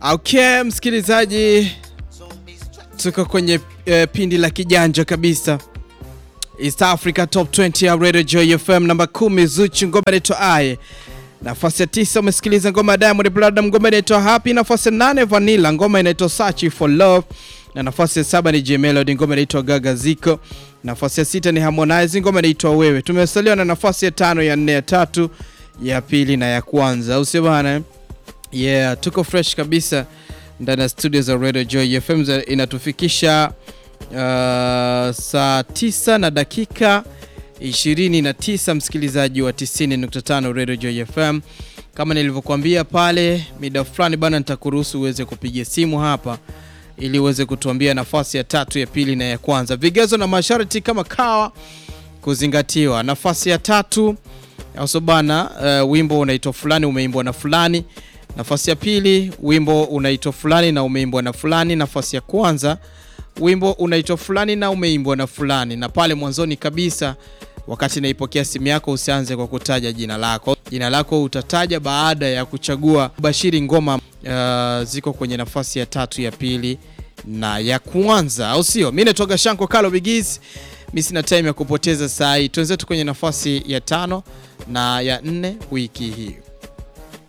Okay, msikilizaji, tuko kwenye eh, pindi la kijanja kabisa East Africa Top 20 ya Radio Joy FM namba 10 Zuchu, ngoma inaitwa Aye. Nafasi ya tisa umesikiliza ngoma ya Diamond Platnumz, ngoma inaitwa Happy. Nafasi ya nane Vanilla, ngoma inaitwa Search for Love, na nafasi ya saba ni J Melody, ngoma inaitwa Gaga Ziko. Nafasi ya sita ni Harmonize, ngoma inaitwa Wewe. Tumesaliwa na nafasi ya tano, ya nne, ya tatu, ya pili na ya kwanza, au sio bana? Yeah, tuko fresh kabisa ndani ya studio za Radio Joy FM za- inatufikisha uh, saa tisa na dakika 29, msikilizaji wa 90.5 Radio Joy FM. Kama nilivyokuambia pale mida fulani bana, nitakuruhusu uweze kupiga simu hapa ili uweze kutuambia nafasi ya tatu, ya pili na ya kwanza. Vigezo na masharti kama kawa kuzingatiwa. Nafasi ya tatu also bana, uh, wimbo unaitwa fulani umeimbwa na fulani. Nafasi ya pili wimbo unaitwa fulani na umeimbwa na fulani. Nafasi ya kwanza wimbo unaitwa fulani na umeimbwa na fulani. Na pale mwanzoni kabisa, wakati naipokea simu yako, usianze kwa kutaja jina lako. Jina lako utataja baada ya kuchagua bashiri ngoma uh, ziko kwenye nafasi ya tatu, ya pili na ya kwanza, au sio? Mimi natoka Shanko Kalo Bigis. Mimi sina time ya kupoteza saa hii, tuenzetu kwenye nafasi ya tano na ya nne wiki hii.